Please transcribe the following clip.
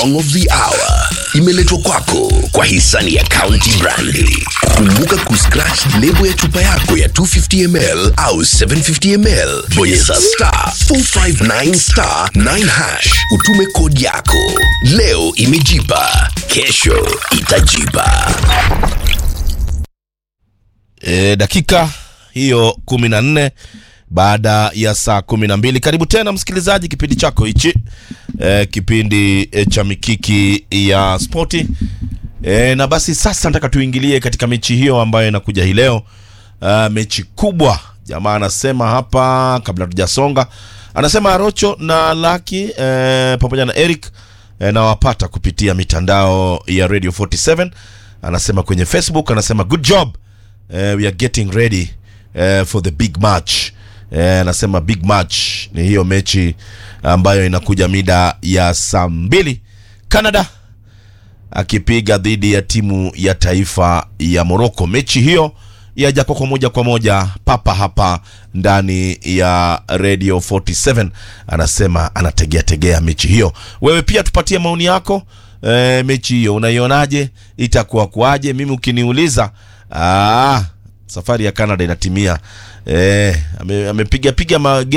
song of the hour imeletwa kwako kwa hisani ya County Brandi. Kumbuka kuscratch lebo ya chupa yako ya 250 ml au 750 ml, bonyeza star 459 star 9 hash, utume kodi yako. Leo imejipa, kesho itajipa. e, dakika hiyo kumi na nne baada ya saa kumi na mbili karibu tena msikilizaji kipindi chako hichi e, kipindi e, cha mikiki ya spoti e, na basi sasa nataka tuingilie katika mechi hiyo ambayo inakuja hii leo uh, mechi kubwa jamaa anasema hapa kabla tujasonga anasema arocho na laki e, pamoja na eric e, nawapata kupitia mitandao ya radio 47 anasema kwenye facebook anasema good job uh, we are getting ready uh, for the big match Eh, anasema big match ni hiyo mechi ambayo inakuja mida ya saa mbili canada akipiga dhidi ya timu ya taifa ya morocco mechi hiyo yaja kwako moja kwa moja papa hapa ndani ya radio 47 anasema anategea tegea mechi hiyo wewe pia tupatie maoni yako e, mechi hiyo unaionaje itakuwa kuaje mimi ukiniuliza aa, safari ya canada inatimia e, amepiga piga mage